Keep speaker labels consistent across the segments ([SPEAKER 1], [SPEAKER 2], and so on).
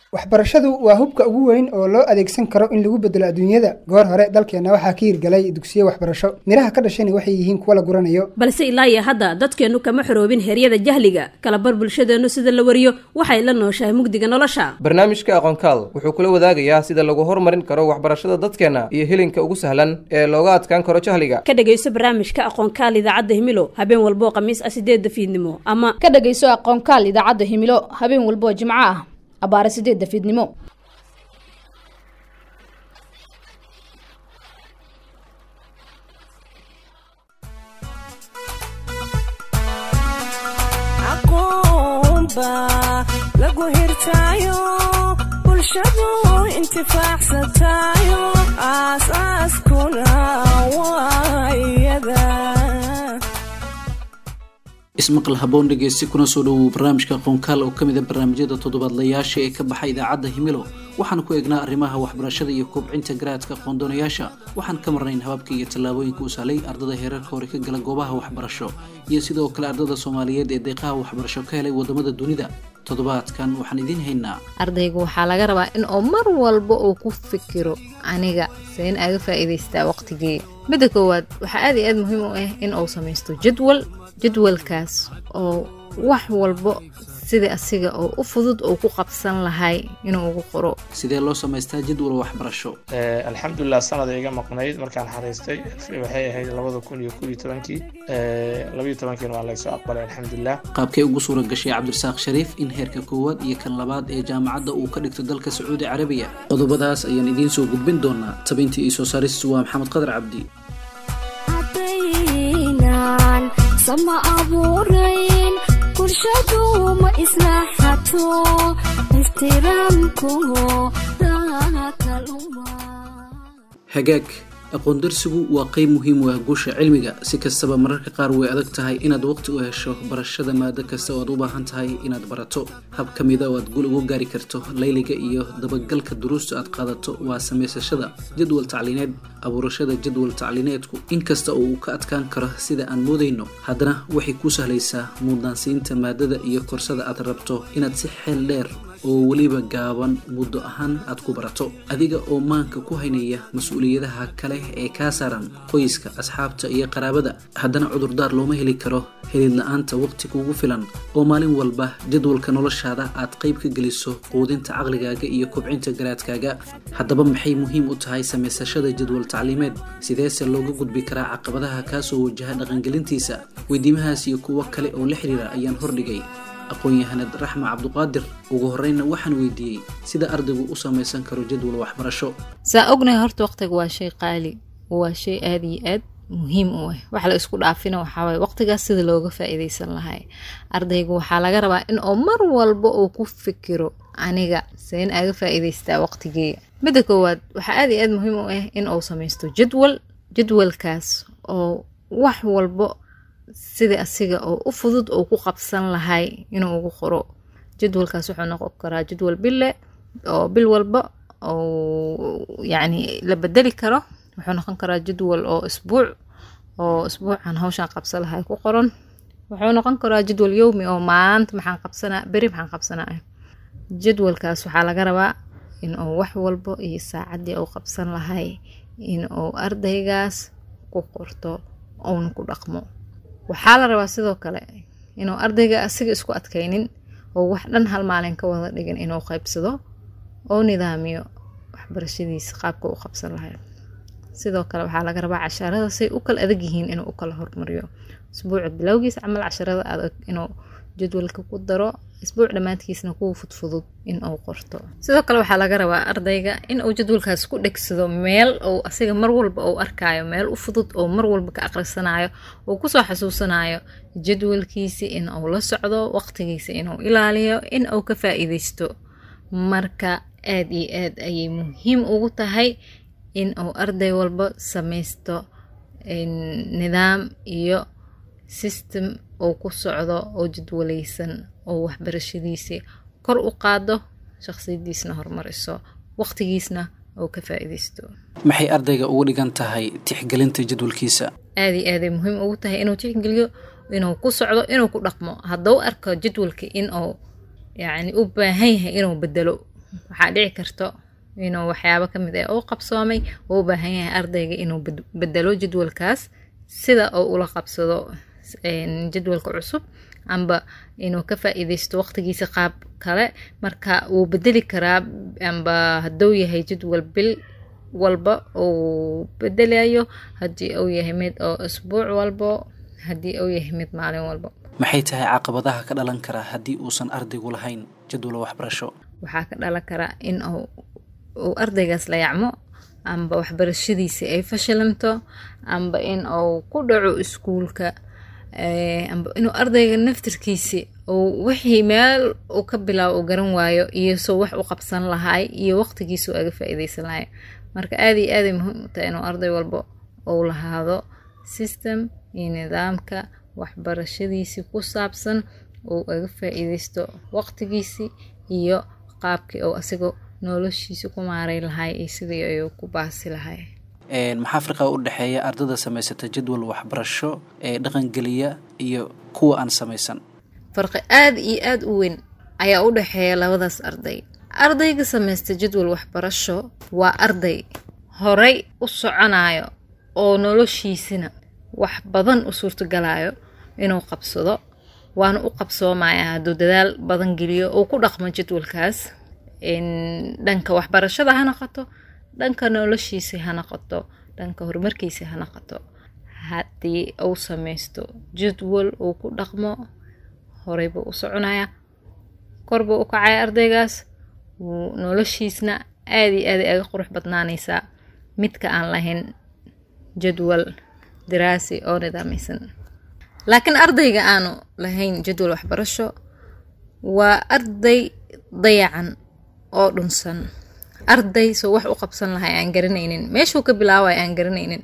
[SPEAKER 1] waxbarashadu waa hubka ugu weyn oo loo adeegsan karo in lagu bedelo adduunyada goor hore dalkeenna waxaa ka hirgalay dugsiyo waxbarasho midhaha ka dhashayna waxay yihiin kuwa la guranayo
[SPEAKER 2] balse ilaa iyo hadda dadkeennu kama xoroobin heryada jahliga kalabar bulshadeennu sida la wariyo waxay la nooshahay mugdiga nolosha
[SPEAKER 3] barnaamijka aqoonkaal wuxuu kula wadaagayaa sida lagu horumarin karo waxbarashada dadkeenna iyo helinka ugu sahlan ee looga adkaan karo jahliga
[SPEAKER 2] ka dhegayso barnaamijka aqoonkaal idaacadda himilo habeen walboo khamiis ah sideedda fiidnimo ama
[SPEAKER 4] ka dhegayso aqoonkaal idaacadda himilo habeen walboo jimco ah abaare sideedda fiidnimo
[SPEAKER 5] lagu hirtaayo bulshadu intifaacsatayo aasaaskuna waa iyada
[SPEAKER 6] ismaqal haboon dhegeysti kuna soo dhowow barnaamijka aqoonkaal oo ka mid a barnaamijyada toddobaadlayaasha ee ka baxa idaacadda himilo waxaan ku eegnaa arrimaha waxbarashada iyo kobcinta garaadka aqoondoonayaasha waxaan ka marnayn hababka iyo tallaabooyinka u sahlay ardada heerarka hore ka gala goobaha waxbarasho iyo sidoo kale ardada soomaaliyeed ee deeqaha waxbarasho ka helay wadamada dunida toddobaadkan waxaan idiin haynaa
[SPEAKER 7] ardaygu waxaa laga rabaa in uu mar walba uu ku fikiro aniga seen aaga faa'iidaystaa waqtigeega midda koowaad waxaa aad iyo aad muhiim u ah in uu samaysto jadwal jadwalkaas oo wax walbo sida asiga oo u fudud oo ku qabsan lahay inuu ugu qoro
[SPEAKER 6] sidee loo samaystaa jadwal waxbarasho
[SPEAKER 8] alxamdulilah sanada iga maqnayd markaan xariistay waxay ahayd labada kun iyo kob iyo tobankii labayo tobankiina waa laysoo aqbalay alxamdulilah
[SPEAKER 6] qaabkee ugu suura gashay cabdirasaaq shariif in heerka koowaad iyo kan labaad ee jaamacadda uu ka dhigto dalka sacuudi carabiya qodobadaas ayaan idiin soo gudbin doonaa tabintii iyo soo saaristu waa maxamed qadar cabdi
[SPEAKER 9] sama abuurayn bulshadu ma islaaxato ixtiraamku
[SPEAKER 6] hagaag aqoon darsigu waa qayb muhiim u ah guusha cilmiga si kastaba mararka qaar way adag tahay inaad waqti u hesho barashada maado kasta oo aad u baahan tahay inaad barato hab ka mida oo aad gul ugu gaari karto layliga iyo dabagalka duruusta aad qaadato waa samaysashada jadwal tacliineed abuurashada jadwal tacliineedku inkasta oo uu ka adkaan karo sida aan moodayno haddana waxay ku sahlaysaa muudnaansiinta maadada iyo korsada aad rabto inaad si xeel dheer oo weliba gaaban muddo ahaan aad ku barato adiga oo maanka ku haynaya mas-uuliyadaha kale ee kaa saaran qoyska asxaabta iyo qaraabada haddana cudurdaar looma heli karo helid la-aanta waqti kugu filan oo maalin walba jadwalka noloshaada aad qayb ka geliso quudinta caqligaaga iyo kobcinta garaadkaaga haddaba maxay muhiim u tahay samaysashada jadwal tacliimeed sideese looga gudbi karaa caqabadaha kaasoo wajaha dhaqangelintiisa weydiimahaas iyo kuwo kale oo la xiriira ayaan hordhigay aqoon-yahanad raxma cabduqaadir ugu horreynna waxaan weydiiyey sida ardaygu u samaysan karo jadwal waxbarasho
[SPEAKER 7] saa ognahay horta waqtiga waa shay qaali waa shay aada iyo aad muhiim u ah wax la isku dhaafina waxaawaye waqtigaas sida looga faa-iideysan lahay ardaygu waxaa laga rabaa in uu mar walba uu ku fikiro aniga seen aaga faa-iideystaa waqtigeega midda koowaad waxaa aada iyo aad muhiim u ah in uu samaysto jadwal jadwalkaas oo wax walbo sida asiga oo u fudud oo ku qabsan lahay inuu ugu qoro jadwalkaas wuxuu noqon karaa jadwal bille oo bil walba oo yacni la bedeli karo wuxuu noqon karaa jadwal oo isbuuc oo isbuucan hawshan qabsan lahay ku qoran wuxuu noqon karaa jadwal yowmi oo maanta maxaan qabsanaa beri maxaan qabsanaa jadwalkaas waxaa laga rabaa in uu wax walbo iyo saacaddii uu qabsan lahay in uu ardaygaas ku qorto uuna ku dhaqmo waxaa la rabaa sidoo kale inuu ardayga asiga isku adkaynin oo wax dhan hal maalin ka wada dhigin inuu qaybsado oo nidaamiyo waxbarashadiisa qaabka u qabsan lahay sidoo kale waxaa laga rabaa casharada say u kala adag yihiin inuu u kala hormariyo isbuuca bilowgiisa camal casharada adag inuu jadwalka ku daro isbuuc dhammaadkiisna kuwa fudfudud in uu qorto sidoo kale waxaa laga rabaa ardayga in uu jadwalkaas ku dhegsado meel uu asiga mar walba uu arkaayo meel u fudud oo mar walba ka aqrisanayo uu kusoo xasuusanayo jadwalkiisi in uu la socdo waqtigiisa inuu ilaaliyo in uu ka faa-iideysto marka aada iyo aad ayay muhiim ugu tahay in uu arday walba samaysto nidaam iyo system uu ku socdo oo jadwalaysan oo waxbarashadiisii kor u qaado shaqsiyadiisna horumariso waqtigiisna oo ka faa-iideysto
[SPEAKER 6] maxay ardayga ugu dhigan tahay tixgelinta jadwalkiisa
[SPEAKER 7] aada iyo aaday muhiim ugu tahay inuu tixgeliyo inuu ku socdo inuu ku dhaqmo haddau arko jadwalka in uu yacni u baahan yahay inuu bedelo waxaa dhici karto inuu waxyaabo ka mid ah uu qabsoomay uu u baahan yahay ardayga inuu bed- bedelo jadwalkaas sida uu ula qabsado een, jadwalka cusub amba inuu ka faa-iideysto waqtigiisa qaab kale marka wuu bedeli karaa amba hadduu yahay jadwal bil walba uu bedelayo haddii uu yahay mid oo isbuuc walbo haddii uu yahay mid maalin walbo
[SPEAKER 6] maxay tahay caqabadaha ka dhalan kara haddii uusan ardaygu lahayn jadwal waxbarasho
[SPEAKER 7] waxaa ka dhalan karaa in uu uu ardaygaas la yacmo amba waxbarashadiisi ay fashilanto amba in uu ku dhaco iskuulka eh, amba inuu ardayga naftirkiisi uu wixii meel uu ka bilaabo uu garan waayo iyo soo wax u qabsan lahay iyo waqtigiisa uu aga faa-iideysan lahay marka aad iyo aaday muhiim u tahay inuu arday walbo uu lahaado system iyo nidaamka waxbarashadiisi ku saabsan uu aga faa-iideysto waqtigiisi iyo qaabkii uu asigoo noloshiisa ku maaray lahay iyo sidii ayuu ku baasi lahay
[SPEAKER 6] Een, maxaa farqiga u dhexeeya ardada samaysata jadwal waxbarasho ee dhaqangeliya iyo kuwa aan samaysan
[SPEAKER 7] farqi aad iyo aad u weyn ayaa u dhexeeya labadaas arday ardayga samaysta jadwal waxbarasho waa arday horay u soconayo oo noloshiisina wax badan u suurtagalayo inuu qabsado waana u qabsoomaya hadduu dadaal badan geliyo uu ku dhaqmo jadwalkaas in dhanka waxbarashada ha noqoto dhanka noloshiisa ha noqoto dhanka horumarkiisa ha noqoto haddii uu samaysto jadwal uu ku dhaqmo horey buu u soconaya kor buu u kacaya ardaygaas wuu noloshiisna aad iyo aad ay aga qurux badnaanaysaa midka aan lahayn jadwal diraasi oo nidaameysan laakiin ardayga aanu lahayn jadwal waxbarasho waa arday dayacan oo dhunsan arday soo wax u qabsan lahay aan garanaynin meeshuu ka bilaabay aan garanaynin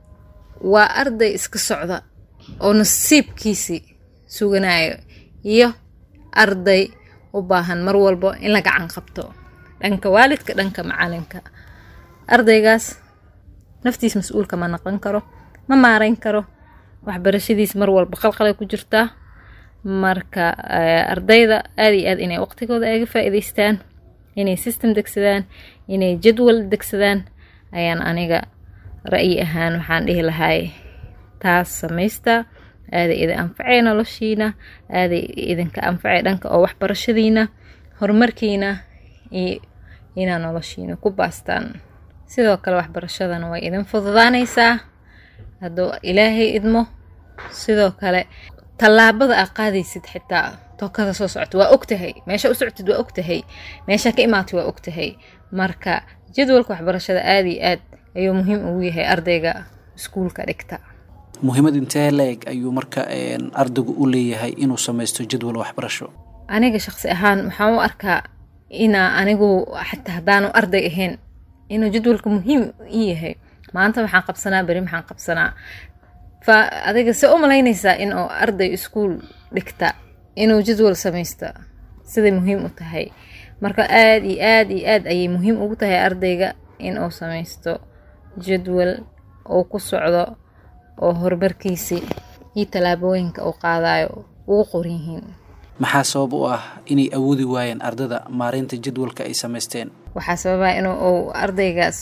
[SPEAKER 7] waa arday iska socda oo nasiibkiisi suganayo iyo arday u baahan mar walbo in la gacan qabto dhanka waalidka dhanka macalinka ardaygaas naftiis mas-uulka ma noqon karo ma maareyn karo waxbarashadiis mar walba qalqalay ku jirtaa marka eh, ardayda aad iyo aad inay waqtigooda aga faa-iideystaan inay system degsadaan inay jadwal degsadaan ayaan aniga ra'yi ahaan waxaan dhihi lahay taas samaysta aaday idin anfacay noloshiina aaday idinka anfacay dhanka oo waxbarashadiina horumarkiina iyo inaa noloshiina ku baastaan sidoo kale waxbarashadana way idin fududaanaysaa hadduu ilaahay idmo sidoo kale tallaabada aa qaadaysid xitaa tookada soo socota waa ogtahay meesha u socotid waa ogtahay meesha ka imaatay waa ogtahay marka jadwalka waxbarashada aad iyo aad ayuu muhiim ugu yahay ardayga iskuulka dhigta
[SPEAKER 6] muhiimad intee la-eg ayuu marka een, ardaygu u leeyahay inuu samaysto jadwal waxbarasho
[SPEAKER 7] aniga shaqsi ahaan waxaan u arkaa inaa anigu xataa haddaanu arday ahayn inuu jadwalka muhiim ii yahay maanta waxaan qabsanaa beri maxaan qabsanaa fa adiga se u malaynaysaa in oo arday iskuul dhigta inuu jadwal samaysta siday muhiim u tahay marka aad iyo aad iyo aad ayay muhiim ugu tahay ardayga in uu samaysto jadwal uu ku socdo oo horumarkiisi iyo tallaabooyinka uu qaadayo ugu qoran yihiin
[SPEAKER 6] maxaa sabab u ah inay awoodi waayeen ardada maareynta jadwalka ay samaysteen
[SPEAKER 7] waxaa sababaa inuu uu ardaygaas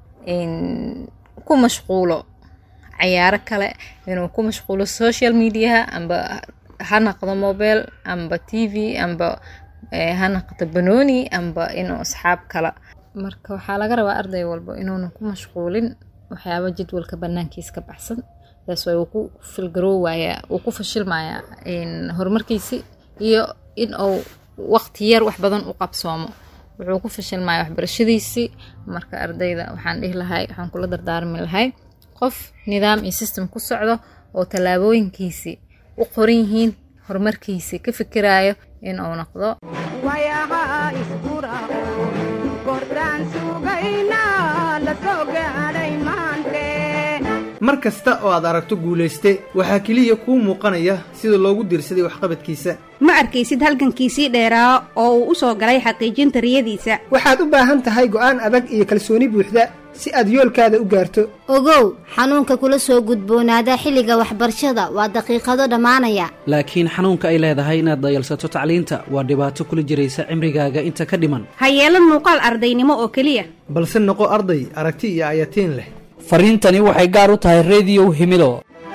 [SPEAKER 7] in ku mashquulo cayaaro kale inuu ku mashquulo social mediaha amba ha noqdo mobile amba t v amba eh, ha noqdo banooni amba inuu asxaab kala marka waxaa laga rabaa arday walba inuuna ku mashquulin waxyaaba jadwalka banaankiis ka baxsan taas way uu ku filgaroowayaa uu ku fashilmayaa in horumarkiisi iyo in uu waqti yar wax badan u qabsoomo wuxuu ku fashilmaya waxbarashadiisii marka ardayda waxaan dhihi lahay waxaan kula dardaarmi lahay qof nidaam iyo system ku socdo oo tallaabooyinkiisii u qoran yihiin horumarkiisii ka fikirayo in uu noqdo
[SPEAKER 5] wayaha iskurao kordhaan sugayna la soo gaadhay maante
[SPEAKER 10] mar kasta oo aad aragto guulayste waxaa keliya kuu muuqanaya sida loogu diirsaday waxqabadkiisa
[SPEAKER 11] ma arkaysid halgankiisii dheeraa oo uu u soo galay xaqiijinta riyadiisa
[SPEAKER 1] waxaad u baahan tahay go'aan adag iyo kalsooni buuxda si aad yoolkaada u gaarto
[SPEAKER 9] ogow xanuunka kula soo gudboonaada xilliga waxbarashada waa daqiiqado dhammaanaya
[SPEAKER 6] laakiin xanuunka ay leedahay inaad dayalsato tacliinta waa dhibaato kula jiraysa cimrigaaga inta ka dhiman
[SPEAKER 11] ha yeelan muuqaal ardaynimo oo keliya
[SPEAKER 10] balse noqo arday aragti iyo ayatiin leh
[SPEAKER 12] fariintani waxay gaar u tahay rediyow himido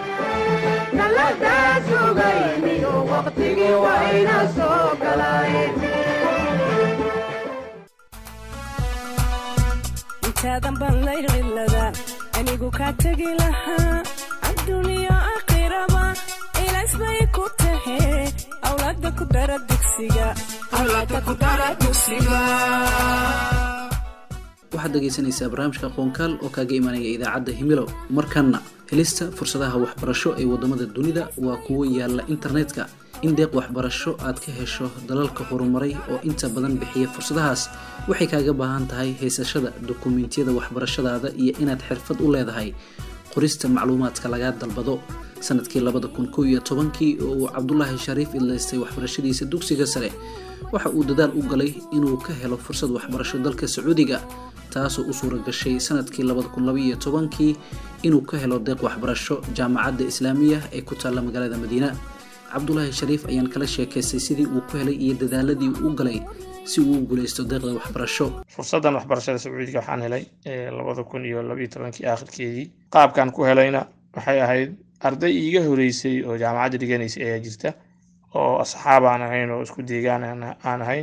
[SPEAKER 13] intaadan baan laylcilada anigu kaa tegi lahaa adduuniya aakhiraba ilaas bay ku tahe awlaada ku dara dugsiga
[SPEAKER 6] waxaad dhegaysanaysaa barnaamijka aqoonkaal oo kaaga imanaya idaacadda himilow markanna helista fursadaha waxbarasho ee waddamada dunida waa kuwo yaalla internetka in deeq waxbarasho aad ka hesho dalalka horumaray oo inta badan bixiya fursadahaas waxay kaaga baahan tahay haysashada dukumentiyada waxbarashadaada iyo inaad xirfad u leedahay qorista macluumaadka lagaa dalbado sanadkii labada kun kow iyo tobankii oo uu cabdulaahi shariif idlaystay waxbarashadiisa dugsiga sare waxa uu dadaal u galay inuu ka helo fursad waxbarasho dalka sacuudiga taasoo u suura gashay sanadkii labada kun labaiyo tobankii inuu ka helo deeq waxbarasho jaamacadda islaamiya ee ku taalla magaalada madiina cabdulaahi shariif ayaan kala sheekaystay sidii uu ku helay iyo dadaaladii uu galay si uu u guulaysto deeqda waxbarasho
[SPEAKER 8] fursaddan waxbarashada sacuudiga waxaan helay labada kun iyo labaiyo tobankii aakhirkeedii qaabkan ku helayna waxay ahayd arday iiga horeysay oo jaamacadda dhiganaysay ayaa jirta oo asxaab aan ahayn oo isku deegaan aan ahayn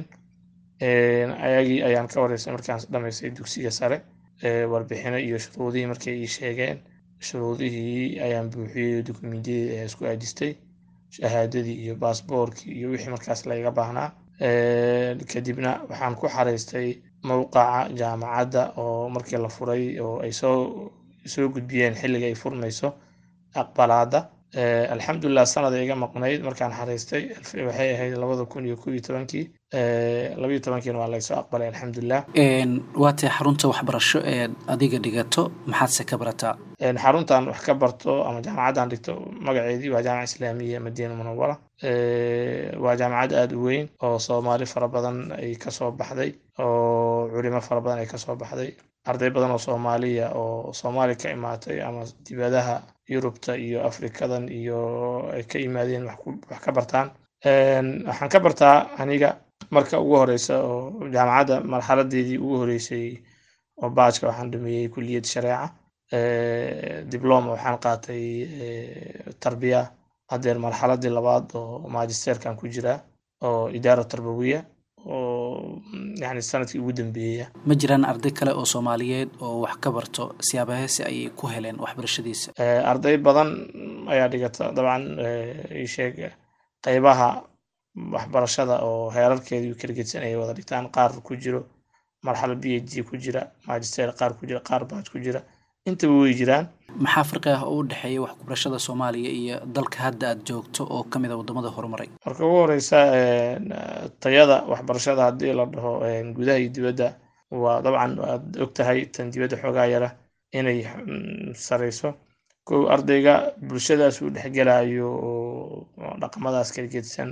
[SPEAKER 8] ayagii ayaan ka wareysay markaan dhamaystay dugsiga sare warbixino iyo shuruudihii markay ii sheegeen shuruudihii ayaan buuxiyey dukumentiyadii ayaa isku aadistay shahaadadii iyo baasboorkii iyo wixii markaas layga baahnaa kadibna waxaan ku xaraystay mowqaca jaamacadda oo markii la furay oo ay soo soo gudbiyeen xilliga ay furmayso aqbalaada alxamdulilah sanada iga maqnayd markaan xaraystay waxay ahayd labada kun iyo kow iyo tobankii labaiyo tobankiina waa laysoo aqbalay alxamdulilah
[SPEAKER 6] waatee xarunta waxbarasho ee adiga dhigato maxaadse ka barataa
[SPEAKER 8] xaruntan wax ka barto ama jaamacaddan dhigto magaceedii waa jaamaca islaamiya madiina munawara waa jaamacad aada u weyn oo soomaali fara badan ay kasoo baxday oo culimo fara badan ay kasoo baxday arday badan oo soomaaliya oo soomaali ka imaatay ama dibadaha yurubta iyo afrikadan iyo ay ka yimaadeen wax ka bartaan waxaan ka bartaa aniga marka ugu horeysa oo jaamacadda marxaladeedii ugu horeysay oo baajka waxaan dhameeyey kulliyad shareeca dibloma waxaan qaatay tarbiya haddeer marxaladii labaad oo magisterkan ku jira oo idaara tarbawiya oo yani sanadkii ugu dambeeya
[SPEAKER 6] ma jiraan arday kale oo soomaaliyeed oo wax ka barto siyaabaheese ayay ku heleen waxbarashadiisa
[SPEAKER 8] arday badan ayaa dhigata dabcan isheeg qeybaha waxbarashada oo heerarkeedii kala gedsan ay wada dhigtaan qaar ku jiro marxalad b h d ku jira magister qaar ku jira qaar baaj ku jira intaba way jiraan
[SPEAKER 6] maxaa farqi ah oo u dhexeeya waxbarashada soomaaliya iyo dalka hadda aad joogto oo ka mid a waddamada horumaray
[SPEAKER 8] marka ugu horeysa tayada waxbarashada haddii la dhaho gudaha iyo dibadda waa dabcan aad og tahay tan dibadda xoogaa yara inay sareyso kow ardayga bulshadaas uu dhexgelayo oo dhaqamadaas kala gedsan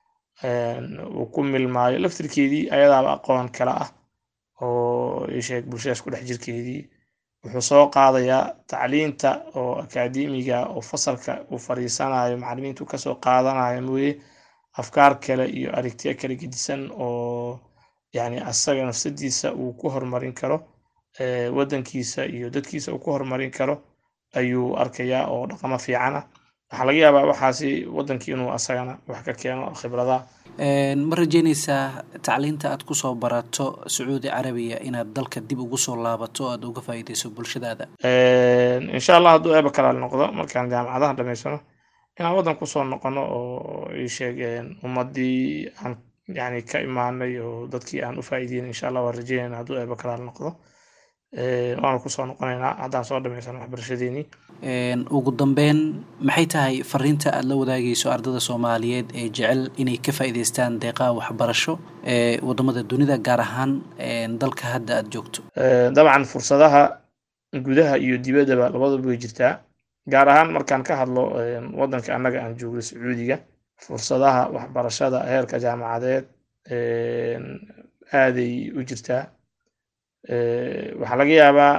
[SPEAKER 8] uu ku milmaayo laftirkeedii ayadaaba aqoon kale ah oo isheeg bulshadaas ku dhex jirkeedii wuxuu soo qaadayaa tacliinta oo akaademiga oo fasalka uu fariisanayo macalimiintu kasoo qaadanayo mooye afkaar kale iyo aragtiyo kala gedisan oo yani asaga nafsadiisa uu ku horumarin karo waddankiisa iyo dadkiisa uu ku horumarin karo ayuu arkayaa oo dhaqamo fiicana waxaa laga yaabaa waxaasi waddankii inuu asagana wax ka keeno khibrada
[SPEAKER 6] ma rajeynaysaa tacliinta aad kusoo barato sacuudi carabiya inaad dalka dib ugu soo laabato o aad uga faa'iideyso bulshadaada
[SPEAKER 8] insha allah hadduu eeba kalaal noqdo markaan jaamacadaha dhamaysano inaan waddan kusoo noqono oo ii sheegeen ummadii aan yani ka imaanay oo dadkii aan u faa'iideyn insha allah waan rajeynayna hadduu eeba kalaal noqdo waanu kusoo noqonaynaa haddaan soo dhamaysano waxbarashadeenii
[SPEAKER 6] ugu dambeyn maxay tahay fariinta aad la wadaagayso ardada soomaaliyeed ee jecel inay ka faa'iideystaan deeqaha waxbarasho ee waddamada dunida gaar ahaan dalka hadda aad joogto
[SPEAKER 8] dabcan fursadaha gudaha iyo dibaddaba labaduba way jirtaa gaar ahaan markaan ka hadlo waddanka annaga aan joogno sacuudiga fursadaha waxbarashada heerka jaamacadeed aaday u jirtaa waxaa laga yaabaa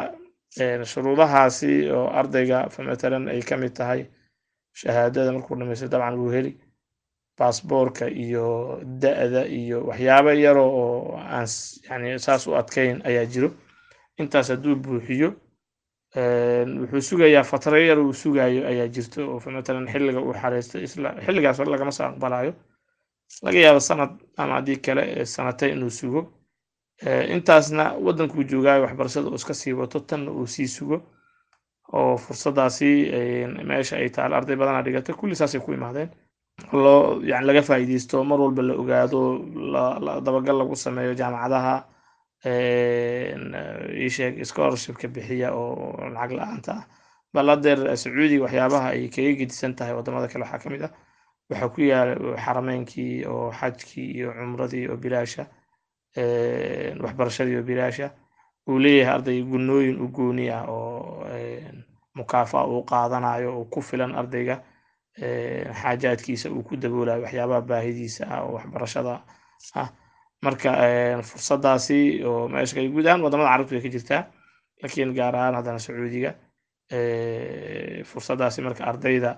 [SPEAKER 8] shuruudahaasi oo ardayga matalan ay ka mid tahay shahaadada markuu dhamaysto dabcan wuu heli baasboorka iyo da-da iyo waxyaabo yaro oo aan yani saas u adkayn ayaa jiro intaas hadduu buuxiyo wuxuu sugayaa fatro yar uu sugayo ayaa jirto oo matalan xilliga uu xareysto isla xilligaas hore lagama soo aqbalayo laga yaabo sanad ama haddii kale sanatay inuu sugo intaasna waddankuu joogaayo waxbarashada uu iska sii wato tanna uu sii sugo oo fursadaasi meesha ay taal arday badanaa dhigata kulli saasay ku imaadeen loo yani laga faa'iideysto mar walba la ogaado dabagal lagu sameeyo jaamacadaha isheeg scholarshipka bixiya oo lacag la-aanta ah bal hadeer sacuudiga waxyaabaha ay kaga gedisan tahay wadamada kale waxaa ka mid ah waxaa ku yaala xarameynkii oo xajkii iyo cumradii oo bilaasha waxbarashadii oo bilaasha uu leeyahay arday gunooyin u gooni ah oo mukaafa uu qaadanayo oo ku filan ardayga xaajaadkiisa uu ku daboolayo waxyaabaha baahidiisa ah oo waxbarashada ah marka fursadaasi oo meesha guud ahaan wadamada carabtu way ka jirtaa laakiin gaar ahaan haddana sacuudiga fursadaasi marka ardayda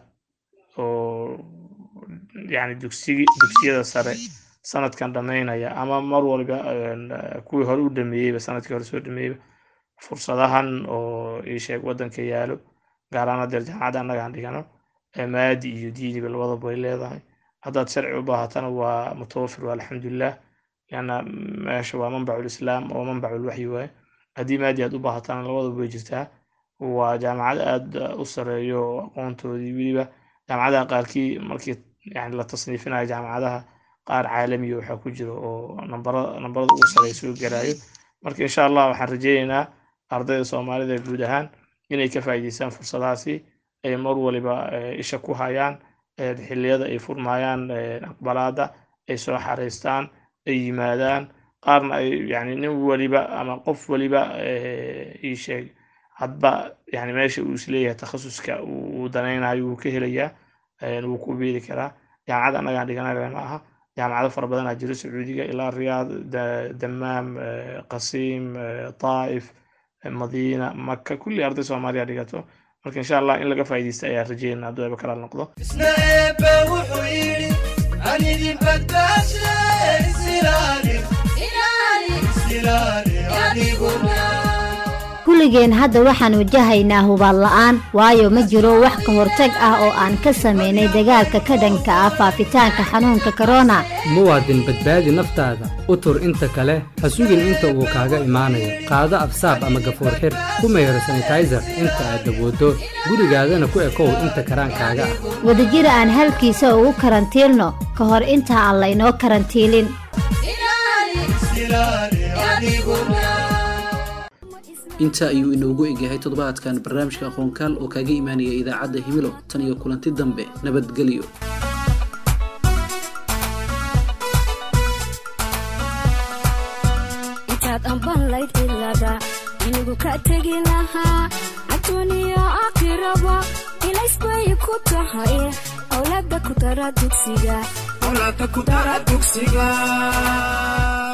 [SPEAKER 8] oo yani dugsigi dugsiyada sare sanadkan dhammaynaya ama mar walba kuwii hore u dhameeyeyba sanadkii hore soo dhameeyeyba fursadahan oo isheeg waddanka yaalo gaar ahaan hadeer jaamacadda annaga aan dhigano maadi iyo diiniba labadaba way leedahay haddaad sharci u baahatana waa mutawafir waa alxamdulilah lianna meesha waa manbacu lislaam oo manbacu lwaxyi waaye haddii maadi aad u baahatana labadaba way jirtaa waa jaamacad aad u sareeyo aqoontoodii weliba jaamacadaha qaarkii markii yani la tasniifinayo jaamacadaha qaar caalamiya waxaa ku jira oo nambara nambarada ugu sarey soo garaayo marka insha allah waxaan rajeyneynaa ardayda soomaalida guud ahaan inay ka faa'iideystaan fursadahaasi ay mar waliba isha ku hayaan xilliyada ay furmayaan aqbalaada ay soo xareystaan ay yimaadaan qaarna ay yani nin waliba ama qof waliba ii sheeg hadba yani meesha uu isleeyahay takhasuska uu danaynayo wuu ka helayaa wuu ku biiri karaa jaamacad annagaan dhiganayna ma aha jaamacado fara badanaa jiro sacuudiga ilaa riyaad damaam qasiim taa'if madiina maka kulli arday soomaaliya dhigato marka insha allah in laga faa'iideysta ayaa rajeynaa hadduu eeba kalaal noqdo
[SPEAKER 14] isna eebbe wuxuu yidhi an idin badbaashe isilaali isilaali adiguna
[SPEAKER 9] kulligeen hadda waxaan wajahaynaa hubaal la'aan waayo ma jiro wax ka hortag ah oo aan ka samaynay dagaalka ka dhanka ah faafitaanka xanuunka korona
[SPEAKER 12] muwaadin badbaadi naftaada u tur inta kale ha sugin inta uu kaaga imaanayo qaado absaab ama gafuur xir ku mayro sanitayser inta aad dabooddo gurigaadana ku ekow inta karaankaaga ah
[SPEAKER 9] wadajira aan halkiisa ugu karantiilno ka hor inta aan laynoo karantiilin
[SPEAKER 6] intaa ayuu inoogu egyahay toddobaadkan barnaamijka aqoonkaal oo kaaga imaanaya idaacadda himilo tan iyo kulanti dambe nabadgelyo
[SPEAKER 13] intaad ambanlayd cilada inigu ka tegi lahaa adduuniya aakhiraba ilaysbay ku tahay awlaada ku dara dugsiga